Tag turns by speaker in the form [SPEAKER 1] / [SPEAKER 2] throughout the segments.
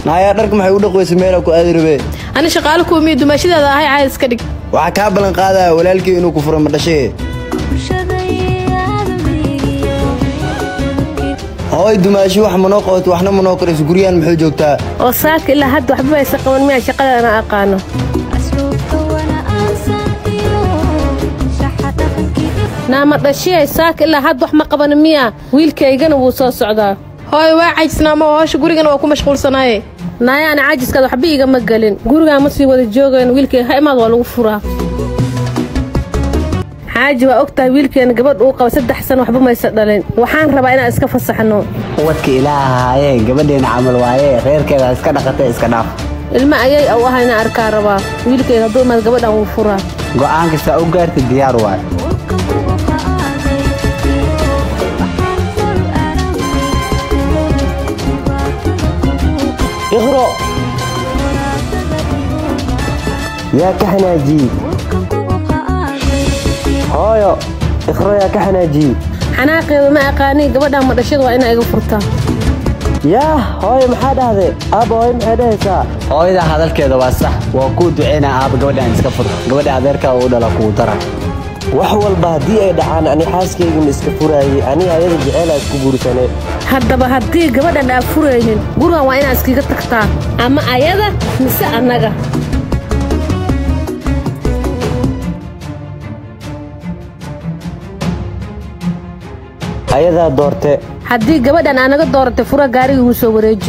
[SPEAKER 1] naayaa dharka maxay u dhaqweysa meelaa ku aadi rabee
[SPEAKER 2] ani shaqaale kuumiyo dumaashidaada ahay caadi iska dhig
[SPEAKER 1] waxaa kaa ballan qaadaya walaalkii inuu ku furo ma dhashee hooy dumaashi wax manoo qabato waxna manoo karayso guryahan muxuu joogtaa
[SPEAKER 2] oo saaka ilaa hadda waxba aysa qaban miyaa shaqadana aqaano naama dhashiyay saaka ilaa hadda wax ma qaban miyaa wiilkaygana wuu soo socdaa hooy waa cajisnaama oo howsha gurigana waa ku mashquulsanaaye naayaana cajiskaad waxba igama gelin gurigaan ma sii wada joogayn wiilkayga ha imaad waa lagu furaa xaaji waa og tahay wiilkeena gabadh uu qaba saddex san waxba maysa dhalin waxaan rabaa inaan iska fasaxno
[SPEAKER 3] wadka ilaaha haayee gabadheena camal waayee reerkeeda iska dhaqatay iska dhaaf
[SPEAKER 2] ilma ayay u ahaa inaan arkaa rabaa wiilkayga hadduu imaad gabadhaan wuu furaa
[SPEAKER 3] go'aan kastaa u gaartay diyaar waay
[SPEAKER 1] iqro yaa ka xanaajiye hooyo iqro yaa ka xanaajiye
[SPEAKER 2] xanaaqeeda ma aqaanii gabadhaan madhashada waa inaa iga furtaa
[SPEAKER 1] yaa hooyo maxaa dhahday aabba hooyo maxay dhahaysaa
[SPEAKER 3] hooyada hadalkeeda waa sax waa kuu duceynaa aaba gabadhaan iska fur gabadha adeerkaa uu dhala kuu dara
[SPEAKER 1] wax walba haddii ay dhacaan ani xaaskaygama iska furaayey ani ayada jeceelaa isku guursanee
[SPEAKER 2] haddaba haddii gabadhan aa furaynin gurigan waa inaa iskiga tagtaa ama ayada mise annaga
[SPEAKER 1] ayadaa doorte
[SPEAKER 2] haddii gabadhan aa naga dooratay fura gaariga igu soo wareeji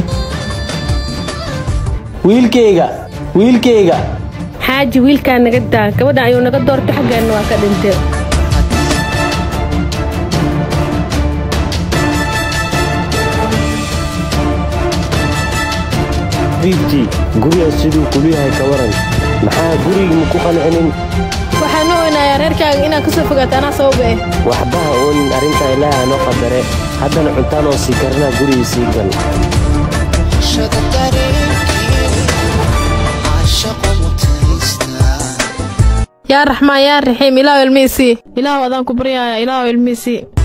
[SPEAKER 1] wiilkayga wiilkayga
[SPEAKER 2] xaaji wiilkaa naga daa gabadhan ayuu naga doortay xaggeenna waa ka dhintay
[SPEAKER 1] biibtii gurigaas siduu kulu yahay ka waran maxaa gurigii maku qancinin
[SPEAKER 2] waxaan u oynayaa reerkaaga inaad ka soo fogaato anaa sababa eh
[SPEAKER 1] waxba ha oonin arrintaa ilaaha noo qadare haddana cuntaan oo sii karanaa gurigii sii gal
[SPEAKER 2] yaa raxmaan yaa raxiim ilaahu ilmihiisii ilaahu adaan ku baryaaya ilaahu ilmihiisii